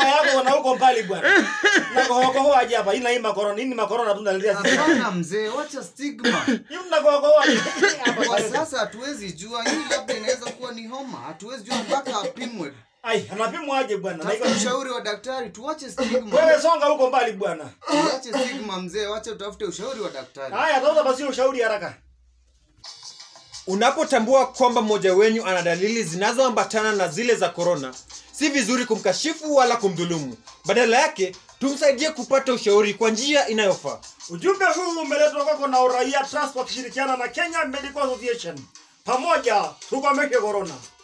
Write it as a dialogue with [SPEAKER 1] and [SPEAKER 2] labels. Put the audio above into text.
[SPEAKER 1] Haya yako na huko mbali bwana. Na kohokoho aje hapa. Ina hii makorona. Nini makorona tu naletea sisi.
[SPEAKER 2] Hapana mzee, wacha stigma.
[SPEAKER 1] Hiyo mna kohokoho aje. Hapa
[SPEAKER 2] Kwa
[SPEAKER 1] sasa.
[SPEAKER 2] sasa hatuwezi jua, hii labda inaweza kuwa ni homa. Hatuwezi jua mpaka apimwe.
[SPEAKER 1] Ai, anapimwa aje bwana. Na
[SPEAKER 2] Tafuta
[SPEAKER 1] iko
[SPEAKER 2] ushauri wa daktari, tuache stigma.
[SPEAKER 1] wewe songa huko mbali bwana.
[SPEAKER 2] Tuache stigma mzee, wacha utafute ushauri wa daktari.
[SPEAKER 1] Haya, tafuta basi ushauri haraka.
[SPEAKER 3] Unapotambua kwamba mmoja wenyu ana dalili zinazoambatana na zile za korona, si vizuri kumkashifu wala kumdhulumu. Badala yake, tumsaidie kupata ushauri kwa njia inayofaa.
[SPEAKER 1] Ujumbe huu umeletwa kwako na Uraia Trust wakishirikiana na Kenya Medical Association. Pamoja tukomeshe corona.